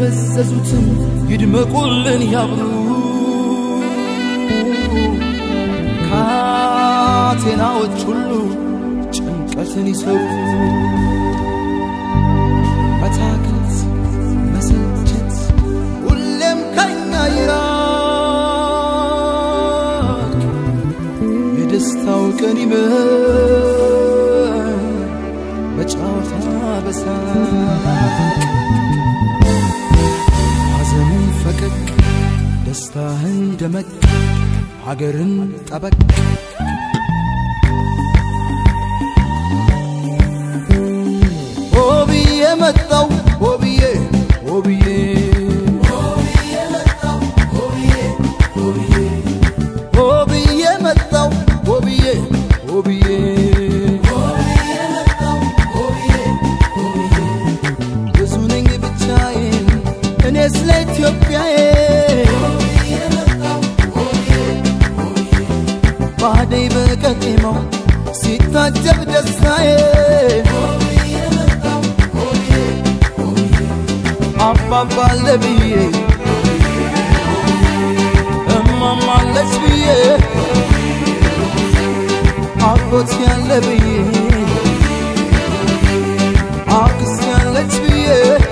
የደበዘዙትም ይድመቁልን ያብሩ ካቴናዎች ሁሉ ጭንቀትን ይሰሩ መታከት መሰልቸት ሁሌም ከኛ ይራቅ የደስታው ቀን ይመር በጨዋታ በሳቅ ሐዘንን ፈቀቅ ደስታህን ደመቅ ሀገርን ጠበቅ ሆብዬ መጣው ሆብዬ ሆብዬ ሆብዬ መጣው ሆብዬ ሆብዬ ብዙ ነኝ ብቻዬን እኔ ስለ ኢትዮጵያዬ ባደይ በቀጤማው ሲታጀብ ደስታዬ አባባለ ብዬ እማማለች ብዬ አጎት ያለ ብዬ አክስ ያለች ብዬ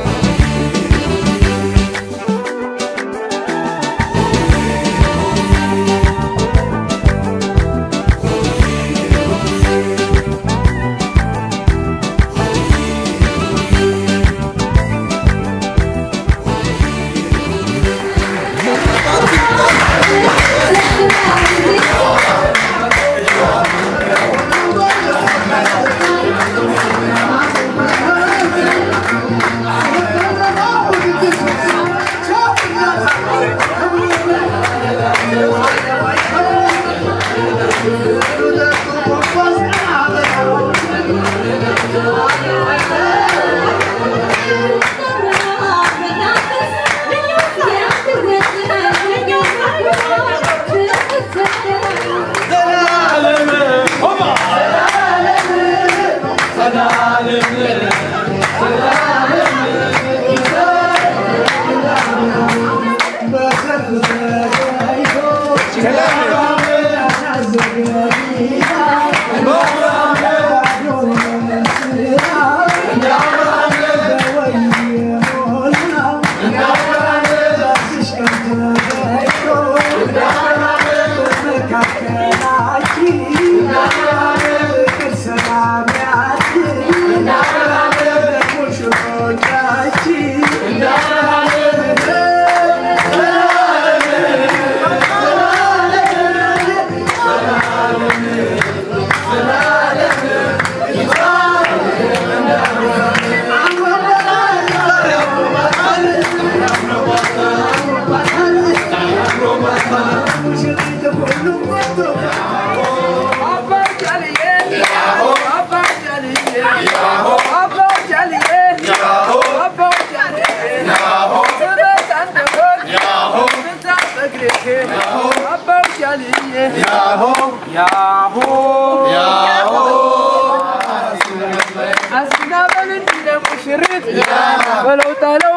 በለው ጣለው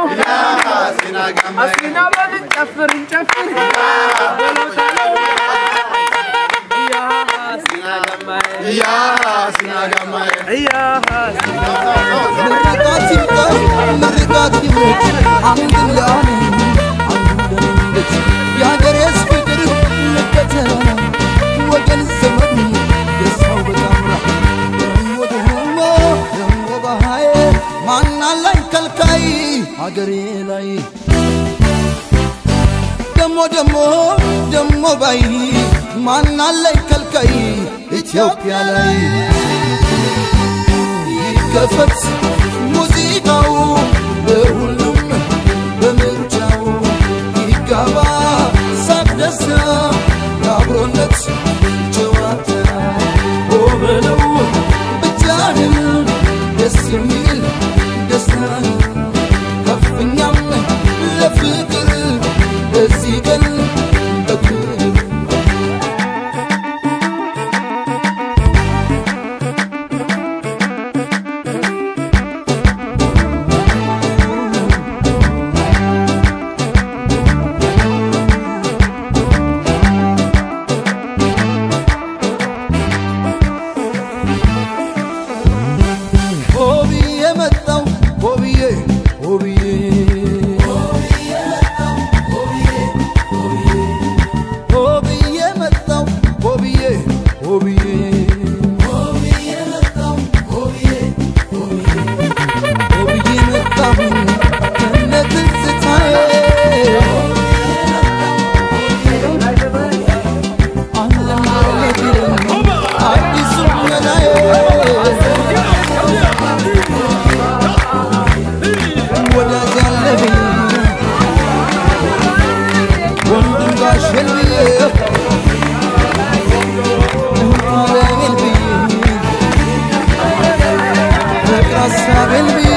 አሲና በልን ጨፍር እንጨፍር በለው ጣለው ምርቃት ይምጣ ምርቃት ይምረጥ አንድም ለአለም አንዱም ለመንገድ የሀገሬስ ፍቅር ልከተላ ወገን ዘመዱ ደስታው በጣምራ ደሞ ደሞ ደሞ ባሃዬ ማናላኝ ከልካይ ሀገሬ ላይ ደሞ ደሞ ደሞ ባይ ማናለኝ ከልካይ ኢትዮጵያ ላይ ይከፈት ሙዚቃው ለሁሉም በምርጫው ይጋባ ሳቅ ደስታ የአብሮነት ጨዋታ ኦ በለው ብቻህን ደስ የሚል ደስታ ከፍኛም ለፍቅር በዚህ ቀን በክብር ሆብዬ ሆብዬ መጣው ሆብዬ ሆብዬ ሆብዬ መጣሁ ከነ ትዝታዬ ዓለም ቢለኝ አዲሱ መላዬ ወዳጅ አለብኝ ወንድም ጋሸል ብዬ አለሜል ብዬ ፍቅር ሀሳቤን ብዬ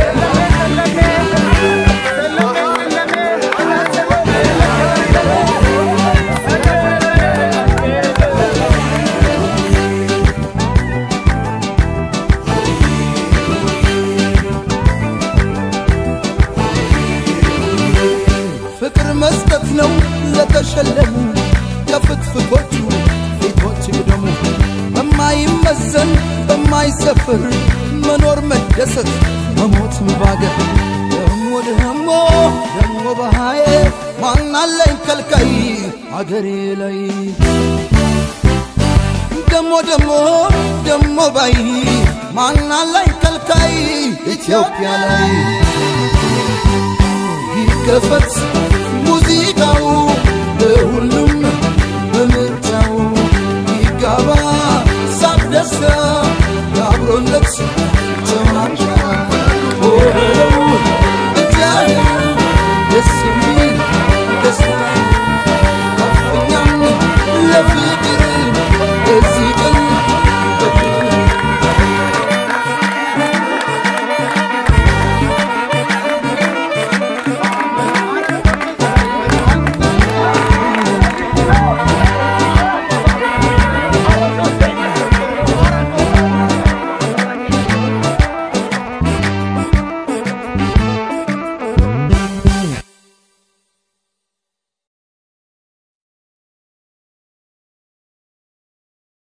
ፍቅር መስጠት ነው ለተሸለሙ የፍትፍቶቹ ፊቶች ግደሙ በማይመዘን በማይሰፍር መኖር መደሰት መሞትም ባገር ደሞ ደሞ ደሞ በሃዬ ማናለኝ ከልካይ አገሬ ላይ ደሞ ደሞ ደሞ ባይ ማናለኝ ከልካይ ኢትዮጵያ ላይ ይከፈት